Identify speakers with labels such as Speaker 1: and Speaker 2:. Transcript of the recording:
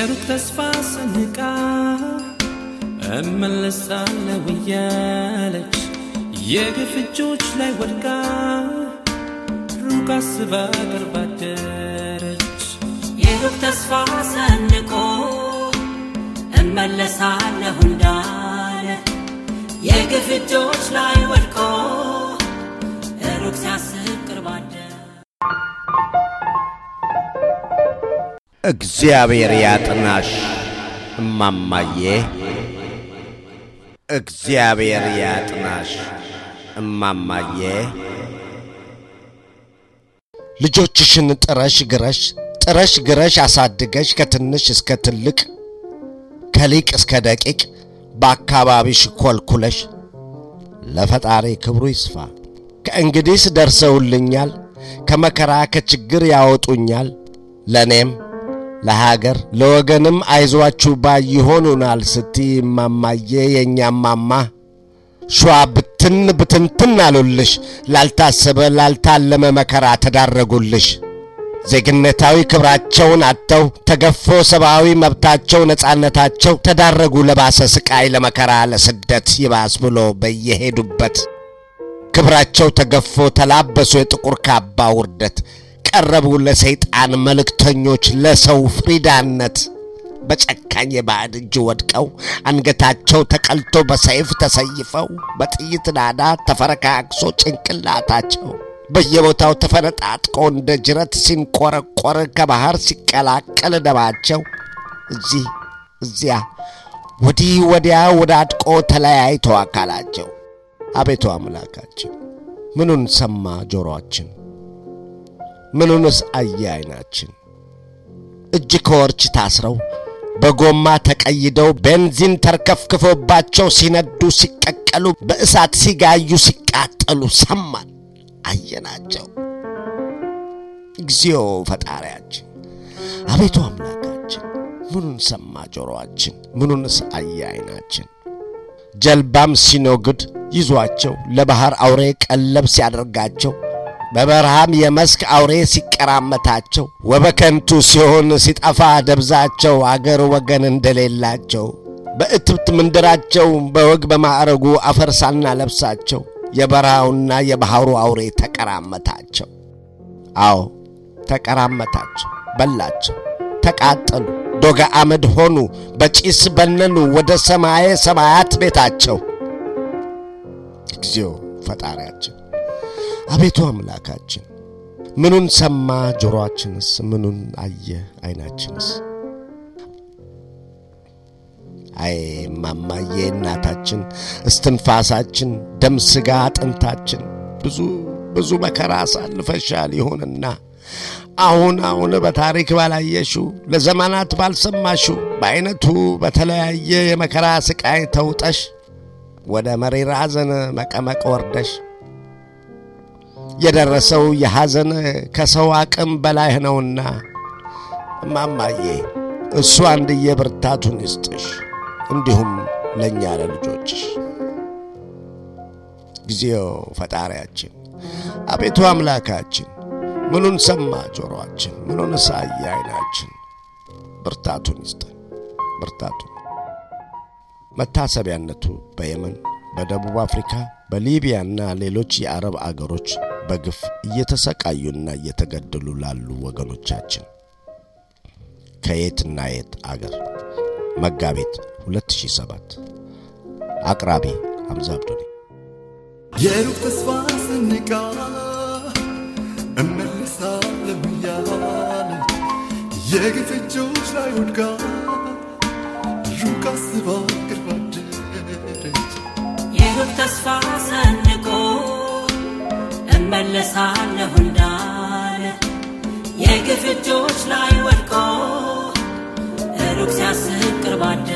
Speaker 1: የሩቅ ተስፋ ሰንቃ እመለሳለሁ እያለች የግፍ እጆች ላይ ወድቃ ሩቅ አስባ ቅርብ አደረች።
Speaker 2: የሩቅ ተስፋ ሰንቆ እመለሳለሁ እንዳለ የግፍ እጆች ላይ ወድቆ ሩቅ ሲያስብ ቅርብ አደረ።
Speaker 3: እግዚአብሔር ያጥናሽ እማማዬ፣ እግዚአብሔር ያጥናሽ እማማዬ። ልጆችሽን ጥረሽ ግረሽ ጥረሽ ግረሽ አሳድገሽ ከትንሽ እስከ ትልቅ ከሊቅ እስከ ደቂቅ በአካባቢሽ ኮልኩለሽ ለፈጣሪ ክብሩ ይስፋ። ከእንግዲህስ ደርሰውልኛል፣ ከመከራ ከችግር ያወጡኛል። ለእኔም ለሀገር ለወገንም አይዟችሁ ባይ ይሆኑናል ስቲ እማማዬ የእኛ እማማ ሸዋ ብትን ብትንትን አሉልሽ። ላልታሰበ ላልታለመ መከራ ተዳረጉልሽ። ዜግነታዊ ክብራቸውን አጥተው ተገፎ ሰብአዊ መብታቸው ነጻነታቸው ተዳረጉ ለባሰ ስቃይ ለመከራ ለስደት ይባስ ብሎ በየሄዱበት ክብራቸው ተገፎ ተላበሱ የጥቁር ካባ ውርደት ቀረቡ ለሰይጣን መልእክተኞች ለሰው ፍሪዳነት በጨካኝ የባዕድ እጅ ወድቀው አንገታቸው ተቀልቶ በሰይፍ ተሰይፈው በጥይት ናዳ ተፈረካክሶ ጭንቅላታቸው በየቦታው ተፈነጣጥቆ እንደ ጅረት ሲንቆረቆር ከባህር ሲቀላቀል ደማቸው እዚህ እዚያ ወዲህ ወዲያ ወዳድቆ ተለያይቶ አካላቸው አቤቱ አምላካችን ምኑን ሰማ ጆሮአችን? ምኑንስ አየ ዓይናችን? እጅ ከወርች ታስረው በጎማ ተቀይደው ቤንዚን ተርከፍክፎባቸው ሲነዱ ሲቀቀሉ በእሳት ሲጋዩ ሲቃጠሉ ሰማን አየናቸው። እግዚኦ ፈጣሪያችን አቤቱ አምላካችን ምኑን ሰማ ጆሮአችን? ምኑንስ አየ ዓይናችን? ጀልባም ሲኖግድ ይዟቸው ለባሕር አውሬ ቀለብ ሲያደርጋቸው በበረሃም የመስክ አውሬ ሲቀራመታቸው ወበከንቱ ሲሆን ሲጠፋ ደብዛቸው አገር ወገን እንደሌላቸው በእትብት ምንድራቸው በወግ በማዕረጉ አፈር ሳናለብሳቸው የበረሃውና የባሕሩ አውሬ ተቀራመታቸው። አዎ ተቀራመታቸው፣ በላቸው፣ ተቃጠሉ፣ ዶጋ አመድ ሆኑ፣ በጪስ በነኑ ወደ ሰማየ ሰማያት ቤታቸው። እግዚኦ ፈጣሪያችን አቤቱ አምላካችን ምኑን ሰማ ጆሮአችንስ? ምኑን አየ ዓይናችንስ? አይ ማማዬ እናታችን እስትንፋሳችን ደም ሥጋ አጥንታችን ብዙ ብዙ መከራ አሳልፈሻል። ይሁንና አሁን አሁን በታሪክ ባላየሽው ለዘመናት ባልሰማሽው በዐይነቱ በተለያየ የመከራ ሥቃይ ተውጠሽ ወደ መሪር ሐዘን መቀመቅ ወርደሽ የደረሰው የሐዘን ከሰው አቅም በላይ ነውና እማማዬ እሱ አንድዬ ብርታቱን ይስጥሽ፣ እንዲሁም ለእኛ ለልጆችሽ። ጊዜው ፈጣሪያችን አቤቱ አምላካችን ምኑን ሰማ ጆሮአችን? ምኑን ሳየ ዓይናችን? ብርታቱን ይስጠን፣ ብርታቱን መታሰቢያነቱ በየመን በደቡብ አፍሪካ በሊቢያና ሌሎች የአረብ አገሮች በግፍ እየተሰቃዩና እየተገደሉ ላሉ ወገኖቻችን ከየትና የት አገር መጋቢት 2007 አቅራቢ ሐምዛ አብዶኔ
Speaker 4: የሩቅ ተስፋ ሰንቃ እመለሳለሁ እያለች የግፍ እጆች ላይ ወድቃ ሩቅ አስባ ቅርብ አደረች።
Speaker 2: የሩቅ ተስፋ ሰንቆ እመለሳለሁ እንዳለ የግፍ እጆች ላይ ወድቆ ሩቅ ሲያስብ ቅርብ አደረ።